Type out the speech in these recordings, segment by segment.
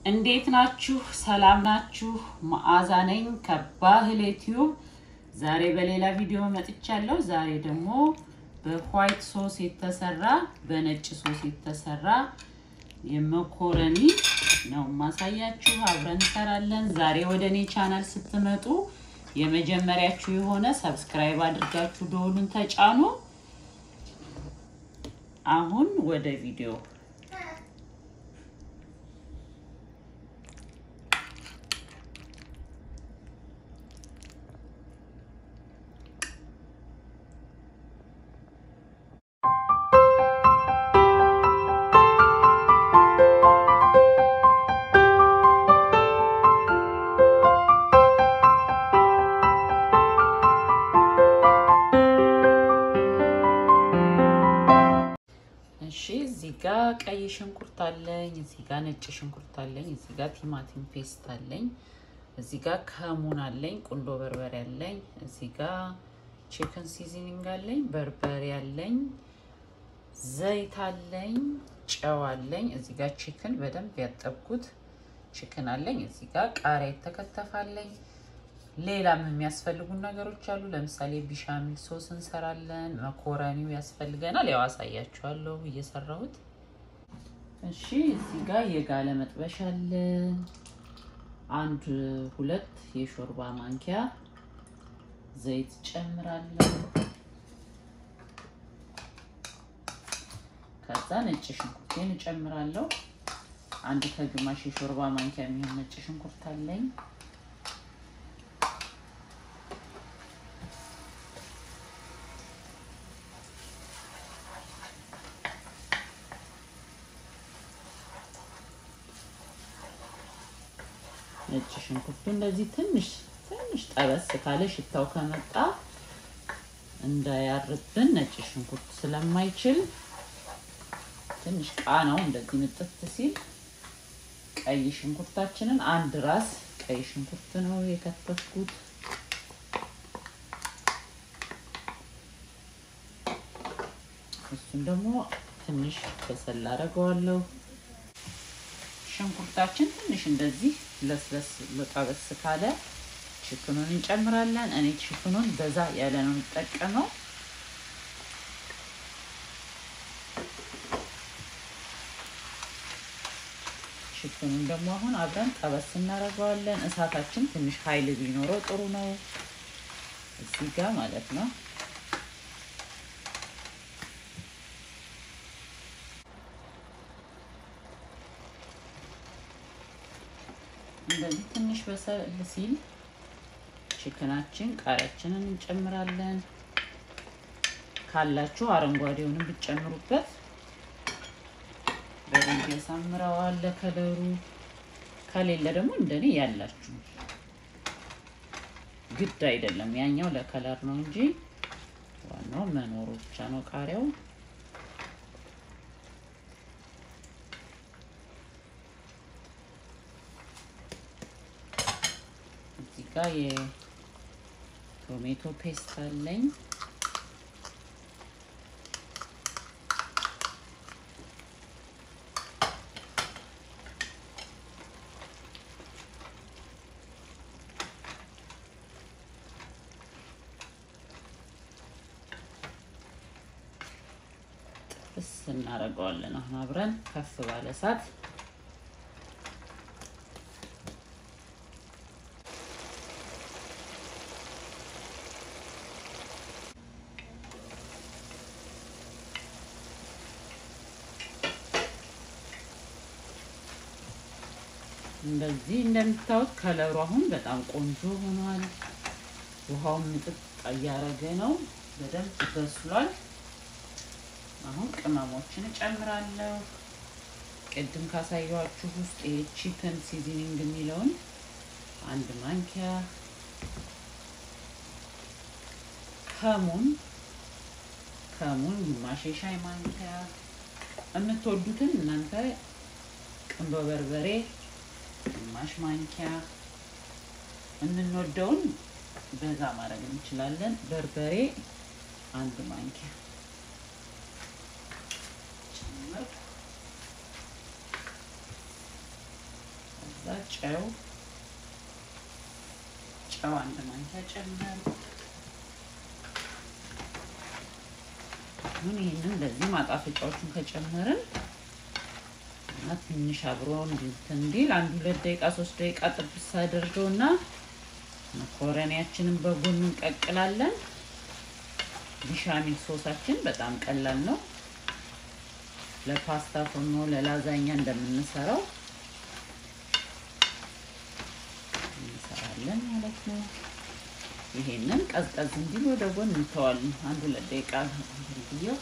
እንዴት ናችሁ? ሰላም ናችሁ? መዓዛ ነኝ ከባህል ዩቲዩብ። ዛሬ በሌላ ቪዲዮ መጥቻለሁ። ዛሬ ደግሞ በዋይት ሶስ የተሰራ በነጭ ሶስ የተሰራ የመኮረኒ ነው ማሳያችሁ። አብረን እንሰራለን። ዛሬ ወደ እኔ ቻናል ስትመጡ የመጀመሪያችሁ የሆነ ሰብስክራይብ አድርጋችሁ ደወሉን ተጫኑ። አሁን ወደ ቪዲዮ እሺ እዚህ ጋ ቀይ ሽንኩርት አለኝ። እዚህ ጋ ነጭ ሽንኩርት አለኝ። እዚህ ጋ ቲማቲም ፔስት አለኝ። እዚህ ጋ ከሙን አለኝ። ቁንዶ በርበሬ አለኝ። እዚህ ጋ ቺክን ሲዝኒንግ አለኝ። በርበሬ አለኝ። ዘይት አለኝ። ጨው አለኝ። እዚህ ጋ ቺክን በደንብ ያጠብኩት ቺክን አለኝ። እዚህ ጋ ቃሪያ የተከተፋለኝ። ሌላም የሚያስፈልጉን ነገሮች አሉ። ለምሳሌ ቢሻሚል ሶስ እንሰራለን። መኮረኒው ያስፈልገናል። ያው አሳያችኋለሁ እየሰራሁት። እሺ እዚህ ጋር የጋለ መጥበሻ አለ። አንድ ሁለት የሾርባ ማንኪያ ዘይት ጨምራለሁ። ከዛ ነጭ ሽንኩርቴን እጨምራለሁ። አንድ ከግማሽ የሾርባ ማንኪያ የሚሆን ነጭ ሽንኩርት አለኝ። ነጭ ሽንኩርቱ እንደዚህ ትንሽ ትንሽ ጠበስ ካለ ሽታው ከመጣ እንዳያርብን ነጭ ሽንኩርት ስለማይችል ትንሽ ቃናው እንደዚህ ምጥት ሲል ቀይ ሽንኩርታችንን አንድ ራስ ቀይ ሽንኩርት ነው የከተፍኩት። እሱን ደግሞ ትንሽ በሰል አደርገዋለሁ። ሽንኩርታችን ትንሽ እንደዚህ ለስለስ ለጠበስ ካለ ችክኑን እንጨምራለን። እኔ ችክኑን በዛ ያለ ነው የምጠቀመው። ችክኑን ደግሞ አሁን አብረን ጠበስ እናደርገዋለን። እሳታችን ትንሽ ኃይል ቢኖረው ጥሩ ነው፣ እዚህ ጋር ማለት ነው። እንደዚህ ትንሽ በሰል ሲል ችክናችን ቃሪያችንን እንጨምራለን። ካላችሁ አረንጓዴውንም ብትጨምሩበት በደንብ ያሳምረዋል ለከለሩ። ከሌለ ደግሞ እንደኔ ያላችሁ ግድ አይደለም። ያኛው ለከለር ነው እንጂ ዋናው መኖሩ ብቻ ነው ቃሪያው። እዚህ ጋር የቶሜቶ ፔስት አለኝ። ጥብስ እናደርገዋለን። አሁን አብረን ከፍ ባለ እሳት እንደዚህ እንደምታዩት ከለሩ አሁን በጣም ቆንጆ ሆኗል። ውሃውን ምጥጥ እያደረገ ነው። በደንብ በስሏል። አሁን ቅመሞችን እጨምራለሁ። ቅድም ካሳየኋችሁ ውስጥ ይሄ ቺክን ሲዝኒንግ የሚለውን አንድ ማንኪያ፣ ከሙን ከሙን ግማሽ የሻይ ማንኪያ፣ የምትወዱትን እናንተ ቁንዶ በርበሬ ግማሽ ማንኪያ የምንወደውን በዛ ማድረግ እንችላለን። በርበሬ አንድ ማንኪያ ጨምር። ከዛ ጨው ጨው አንድ ማንኪያ ጨምር። አሁን ይህንን እንደዚህ ማጣፈጫዎቹን ከጨመርን እና ትንሽ አብሮ እንትን እንዲል አንድ ሁለት ደቂቃ ሶስት ደቂቃ ጥብስ አድርገው እና መኮረኒያችንን በጎን እንቀቅላለን። ቢሻሚል ሶሳችን በጣም ቀላል ነው። ለፓስታ ፎርኖ ለላዛኛ እንደምንሰራው እንሰራለን ማለት ነው። ይሄንን ቀዝቀዝ እንዲል ወደ ጎን እንተዋለን። አንድ ሁለት ደቂቃ ብዬው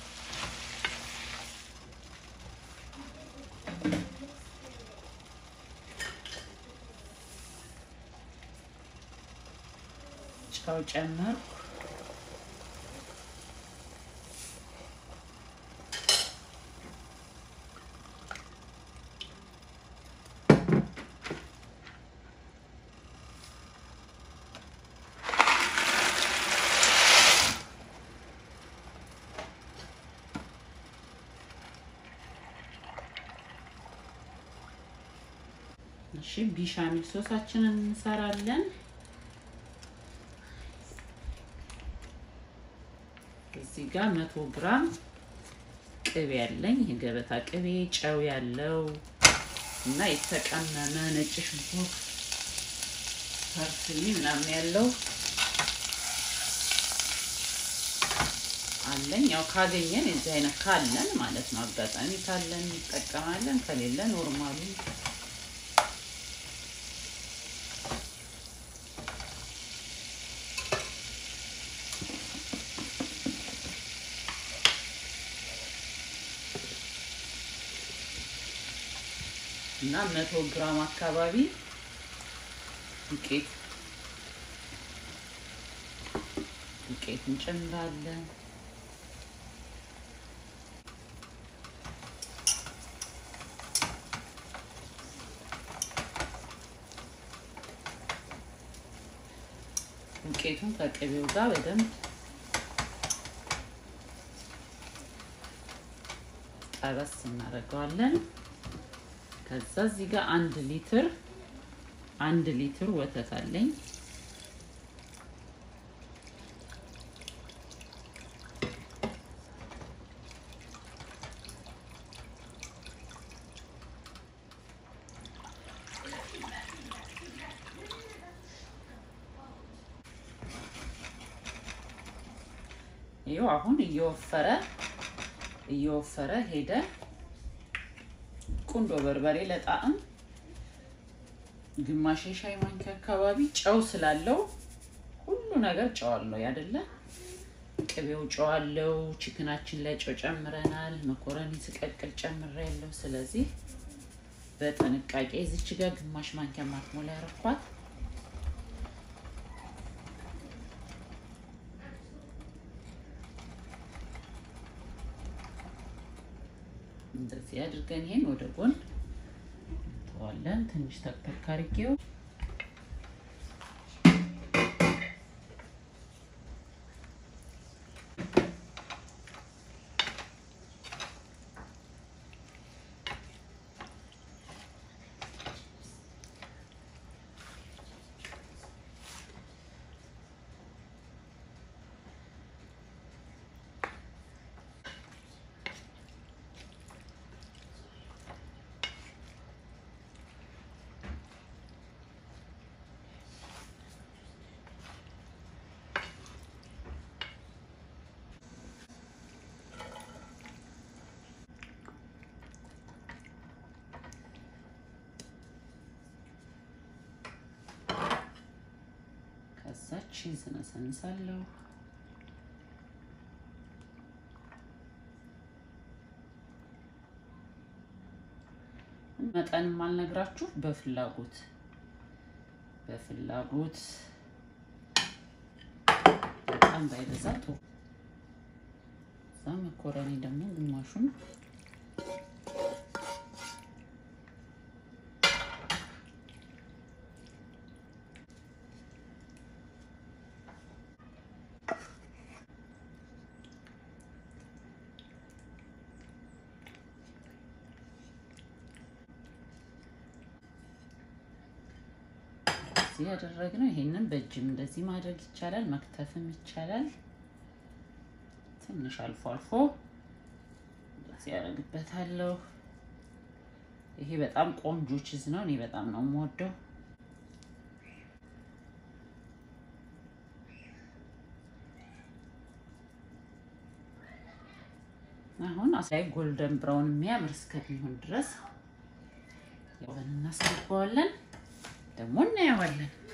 ጨው ጨመርኩ። እሺ ቢሻሚል ሶሳችንን እንሰራለን። እዚህ ጋር መቶ ግራም ቅቤ ያለኝ የገበታ ቅቤ ጨው ያለው እና የተቀመመ ነጭ ሽንኩርት ፐርስሊ ምናምን ያለው አለኝ። ያው ካገኘን የዚህ አይነት ካለን ማለት ነው። አጋጣሚ ካለን እንጠቀማለን፣ ከሌለ ኖርማሉ እና መቶ ግራም አካባቢ ዱቄት ዱቄት እንጨምራለን። ዱቄቱን ከቅቤው ጋር በደንብ ጠበስ እናደርገዋለን። ከዛ እዚህ ጋር አንድ ሊትር አንድ ሊትር ወተት አለኝ። ይኸው አሁን እየወፈረ እየወፈረ ሄደ። ቁንዶ በርበሬ ለጣዕም ግማሽ የሻይ ማንኪያ አካባቢ ጨው ስላለው ሁሉ ነገር ጨው አለው አይደለ? ቅቤው ጨው አለው። ቺክናችን ላይ ጨው ጨምረናል። መኮረኒ ስቀቅል ጨምሬ ያለው። ስለዚህ በጥንቃቄ እዚች ጋር ግማሽ ማንኪያ ማትሞላ ያረኳት እንደዚህ አድርገን ይሄን ወደ ጎን እንተዋለን። ትንሽ ተክተክ አድርጌው ከዛ ቺዝ ነሰንሳለሁ። መጠንም አልነግራችሁ በፍላጎት በፍላጎት በጣም ባይበዛ ጥሩ። እዛ መኮረኒ ደግሞ ግማሹን እንደዚህ ያደረግነው። ይሄንን በእጅም እንደዚህ ማድረግ ይቻላል፣ መክተፍም ይቻላል። ትንሽ አልፎ አልፎ እንደዚህ ያደርግበታለሁ። ይሄ በጣም ቆንጆ ቺዝ ነው። እኔ በጣም ነው የምወደው። አሁን ላይ ጎልደን ብራውን የሚያምር እስከሚሆን ድረስ ያው እናስገባዋለን። ደግሞ እናየዋለን።